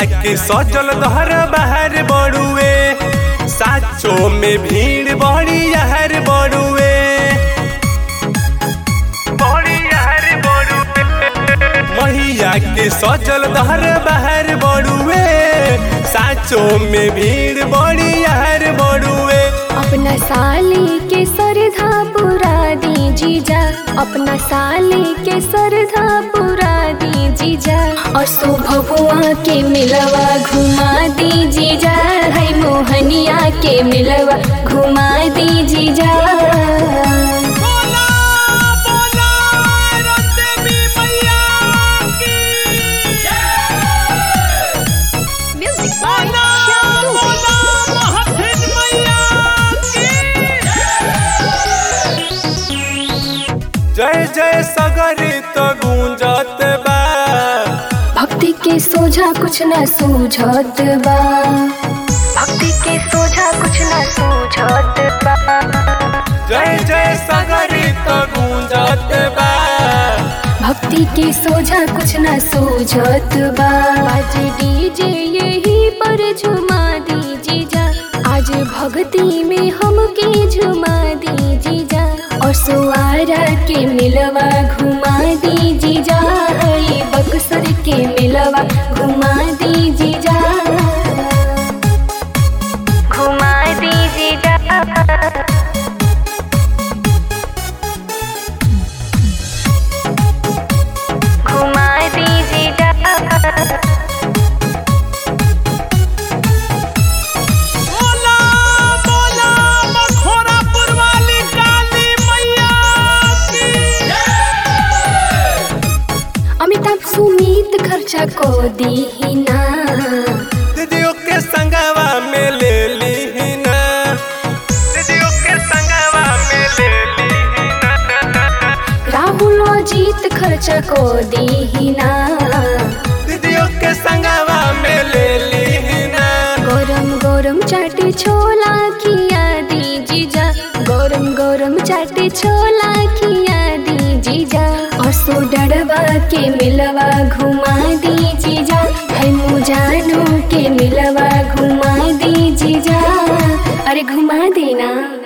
के सजल दहर बाहर बड़ुए साचो में भीड़ बड़ी यहर बड़ुए बड़ी यहर बड़ुए मैया के सजल दहर बाहर बड़ुए साचो में भीड़ बड़ी यहर बड़ुए अपना साली के सरधा पुरा दी जीजा अपना साली के सरधा पुरा दी जीजा और शोभुआ के मिलवा घुमा दी जीजा है मोहनिया के मिलवा घुमा दी जीजा बोला बोला रतबी मैया की बोला बोला महफिल मैया की जय जय सगरी तो गूंजत बा भक्ति के सोझा कुछ न सूझत बा भक्ति के सोझा कुछ न सूझत बा जय जय सगरी तो गूंजत बा भक्ति के सोझा कुछ न सूझत बा आज डीजे यही पर झुमा दी जीजा आज भक्ति में हमके झुमा दी जीजा और सुआरा के मिलवा घुमा दी जीजा हई बक्सर के मिलवा घुमा दी जीजा घुमा दी जीजा घुमा दीजिए बोला बोला मखोरापुर वाली काली मैया की अमिताभ सुमित खर्चा को दी ना दीदियों के संगवा में ले ली ना दीदियों के संगवा में ले ली ना राहुल जीत खर्चा को दी ना दीदियों के संगवा में ले ली ना गरम गरम चाटे छोला खिया दी जीजा गरम गरम चाटे छोला खिया दी जीजा और सो डरवा के मिलवा घुमा दी जीजा है मुजानो के मिलवा घुमा दी जीजा अरे घुमा देना